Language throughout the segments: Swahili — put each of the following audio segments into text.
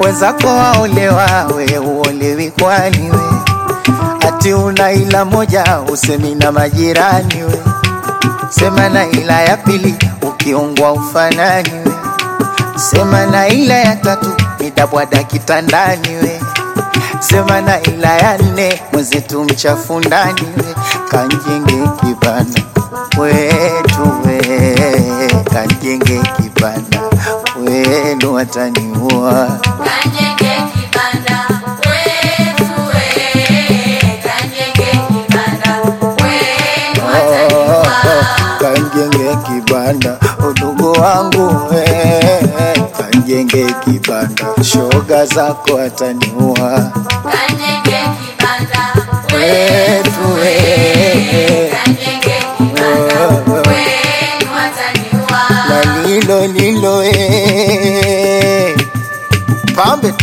wenzako waolewa, we uolewi kwani we? Ati una ila moja usemi na majirani we, sema na ila ya pili ukiungwa ufanani we, sema na ila ya tatu nitabwada kitandani we, sema na ila ya nne mwenzetu mchafu ndani we, kanjenge kibanda wetu we, kanjenge kibanda wenu wataniua Kanyenge kibanda wetu we, kanyenge kibanda wenu wataniua. kanjenge kibanda udugu wangu we, kanjenge kibanda shoga zako ataniua Kanyenge kibanda wetu we, kanyenge kibanda wenu wataniua. na lilo lilo we. pambe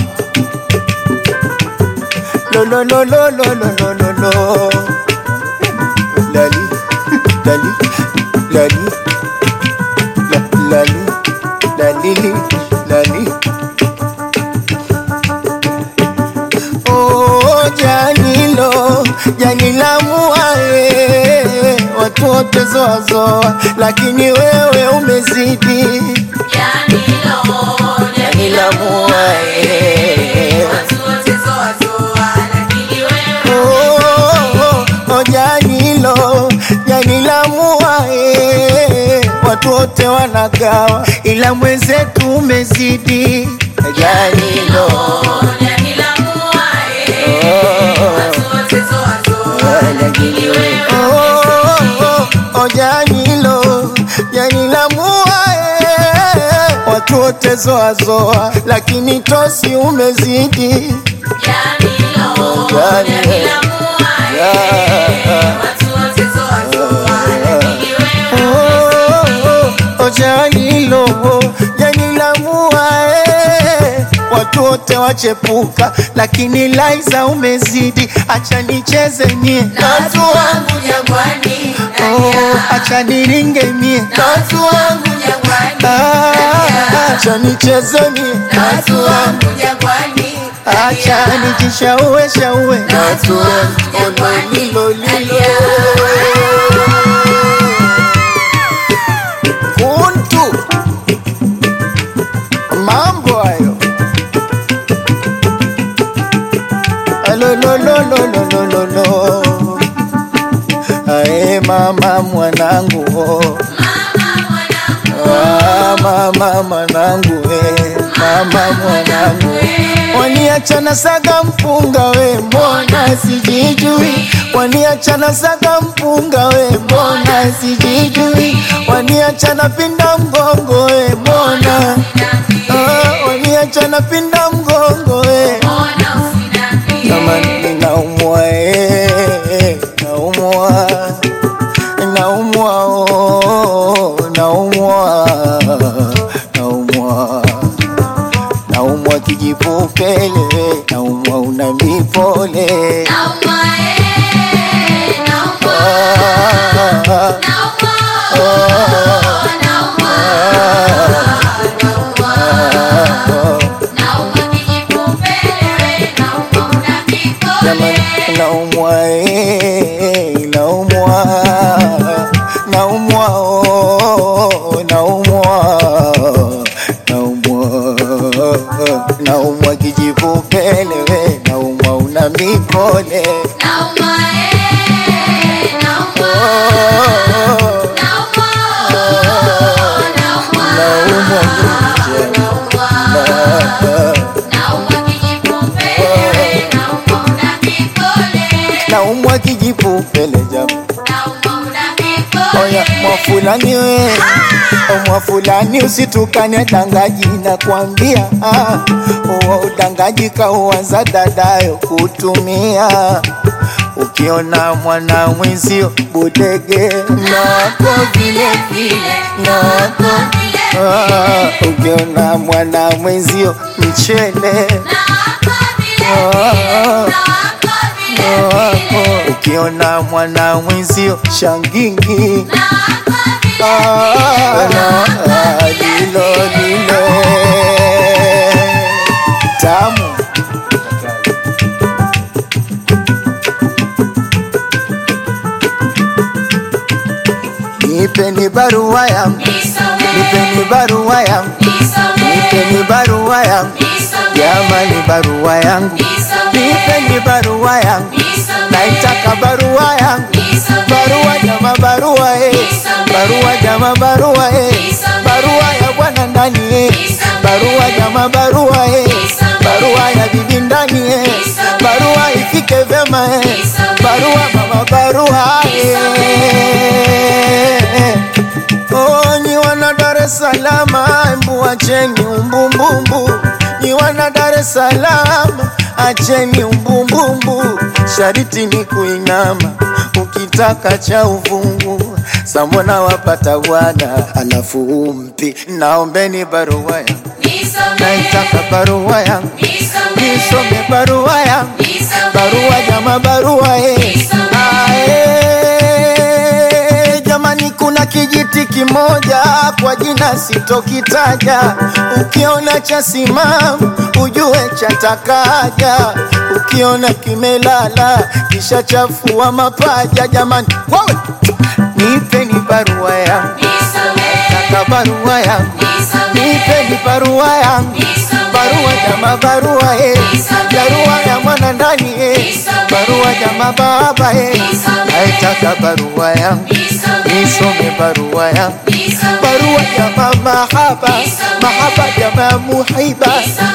lo lo lo lo lo lo lo lo lo lali lali lali la, lali lalili lali Oh, janilo janila muae watu wote zoazoa, lakini wewe umezidi Janilo, janila muae, watu wote zoa zoa, lakini wewe Oh, oh, oh, janilo janila muae watu wote wanagawa, ila mwenzetu umezidi janilo janila muae, watu wote zoa zoa, lakini wewe Oh, oh, oh, janilo janila muae watu wote zoazoa, lakini tosi umezidi Janilo, janila muae, watu wote zoa zoa, lakini wewe Oh, oh, janilo janila muae watu wote wachepuka, lakini Laiza umezidi. Acha nicheze mie na watu wangu jangwani, Oh, nalia. acha niringe mie na watu wangu jangwani, Ah, nalia. acha nicheze mie na watu wangu jangwani, acha nalia. nijishaue shaue na watu wangu jangwani, lilo lilo nalia. kuntu mambo hayo alololololololo ae mama mwanangu oh. Ah, mama mwanangu we mama mwanangu waniachana saga mpunga we mbona sijijui waniachana saga mpunga we mbona sijijui waniachana pinda mgongo we mbona ah, waniachana pinda mgongo we kama ninaumwa eh, naumwa naumwa oh, naumwa naumwa naumwa kijipupele naumwa una mipole Naumwa, eh, naumwa, ah, naumwa, naumwa, naumwa. Naumwa kijipupele, naumwa una Jamani, mikole. naumwa eh, naumwa naumwa oh, naumwa naumwa naumwa kijipupele we naumwa una mipole Naumwa, eh, naumwa, oh, naumwa, naumwa, naumwa nje naumwa. Naumwa kijipupele, naumwa una mikole. naumwa kijipupele jamaa Naumwa una mikole. Oya mwafulani we O mwafulani usitukane dangaji na kwambia ah, uwa udangaji kauanza dadayo kutumia ukiona mwana mwenzio budege nako vile vile nako ah, ukiona mwana mwenzio mchele ah, wako ukiona mwana mwenzio shangingi Ah, ah, lilo lilo nipeni barua yangu, nipeni barua yangu, nipeni barua yangu, jamani barua yangu, nipeni barua yangu, naitaka barua yangu, barua jama, barua eh, barua jama, barua eh, barua ya bwana ndani eh, barua jama, barua eh, barua ya bibi ndani eh, barua ifike vyema eh, barua mama, barua eh. Oh, nyi wana Dar es Salaam, embu acheni umbumbumbu. Nyi wana Dar es Salaam, acheni umbumbumbu. Shariti ni kuinama, ukitaka cha uvungu. Samona wapata bwana, alafu umpi. Naombeni barua yangu, naitaka barua yangu, nisome barua yangu, barua jama, barua eh. Ah, eh, jamani kuna kijiti kimoja kwa jina sitokitaja, ukiona cha simamu ujue chatakaja, ukiona kimelala kisha chafua mapaja. Jamani wawe nipeni barua yangu, nataka barua yangu, nipeni barua yangu, barua jama, barua eh, barua ya mwana ndani eh, barua jama, baba eh, naitaka barua yangu nisome barua yangu, barua jama, mahaba mahaba jama, muhiba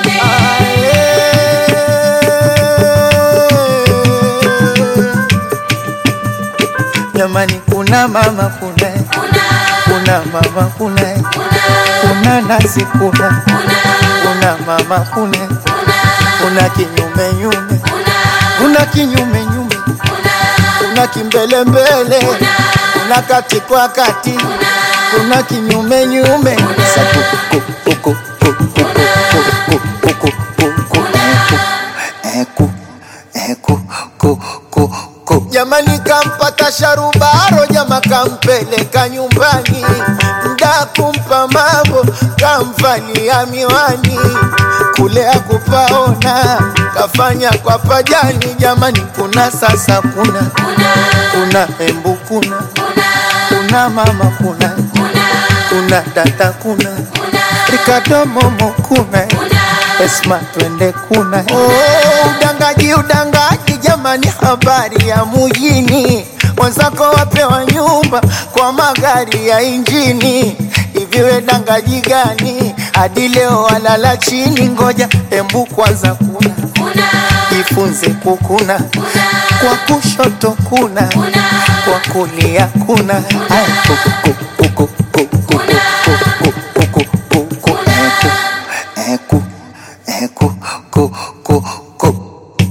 Ae. Jamani, kuna mama kuna kuna mama kuna kuna nasi kuna kuna mama kuna kuna kinyume nyume kuna kinyume nyume kuna kimbele mbele kuna kati kwa kati kuna kinyume nyume Sa ku- ku- ku- ku- ku- ku- ku- ku- ku- ku- ku- ku- eh, ku- eh, ku- ku- ku- ku. Jamani, kampata sharubaro, jama kampeleka nyumbani, mda kumpa mambo, kamvalia miwani, kule akupaona, kafanya kwa pajani. Jamani, kuna sasa, kuna kuna embu, kuna kuna mama, kuna kuna dada, kuna Ricardo Momo, kuna Esma, twende kuna oh, udangaji udangaji, jamani, habari ya mujini, wenzako wapewa nyumba kwa magari ya injini. Hivi we dangaji gani hadi leo walala chini? Ngoja embu kwanza, kuna jifunze kukuna, kwa kushoto kuna, kwa kulia kuna. Aya, kuku, kuku, kuku, kuku, kuku, kuku, kuku, kuku, eh, ku, eh, ku, eh, ku, ku, ku, ku.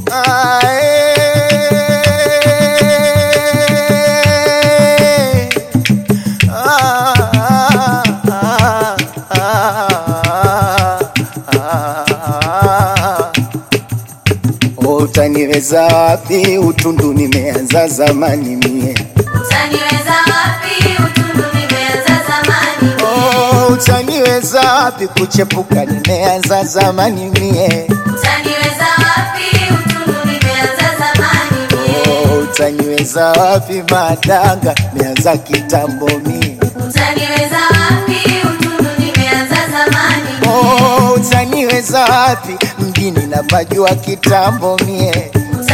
Ae. Ah, ah, ah, ah, ah. Utaniweza wapi? Utundu nimeanza zamani mie. Oh, utaniweza wapi? Kuchepuka nimeanza zamani mie. Oh, utaniweza wapi? Madanga nimeanza kitambo mie. Oh, utaniweza wapi? Mjini napajua kitambo mie.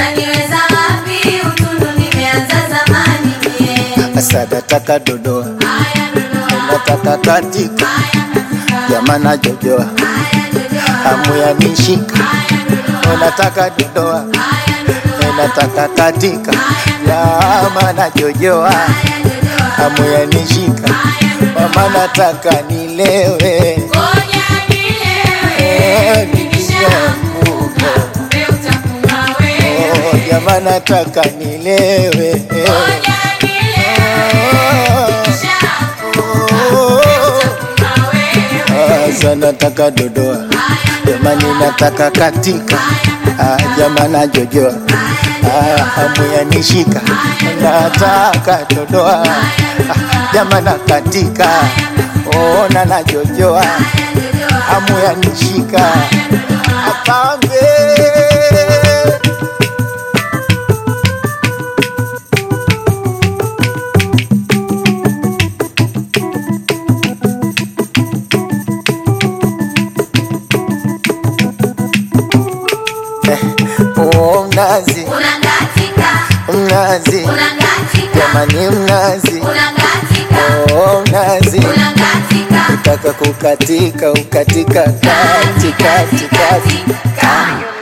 Asa nataka dodoa, nataka katika, jamana jojoa, hamu ya nishika, nataka dodoa, nataka katika, jamana jojoa, hamu ya nishika, mama nataka nilewe, Eh, nikishaanguka. Oh, jamana nataka nilewe, eh. Oh, Asa nataka dodoa, jamani nataka katika, ah, jamana jojoa, ah, hamu ya nishika, nataka dodoa, ah, jamana katika, ona na jojoa, hamu ya nishika, apambe mnazi, unakatika, jamani mnazi, unakatika, oh mnazi, unakatika, ukitaka kukatika ukatika kati kati kati. kati.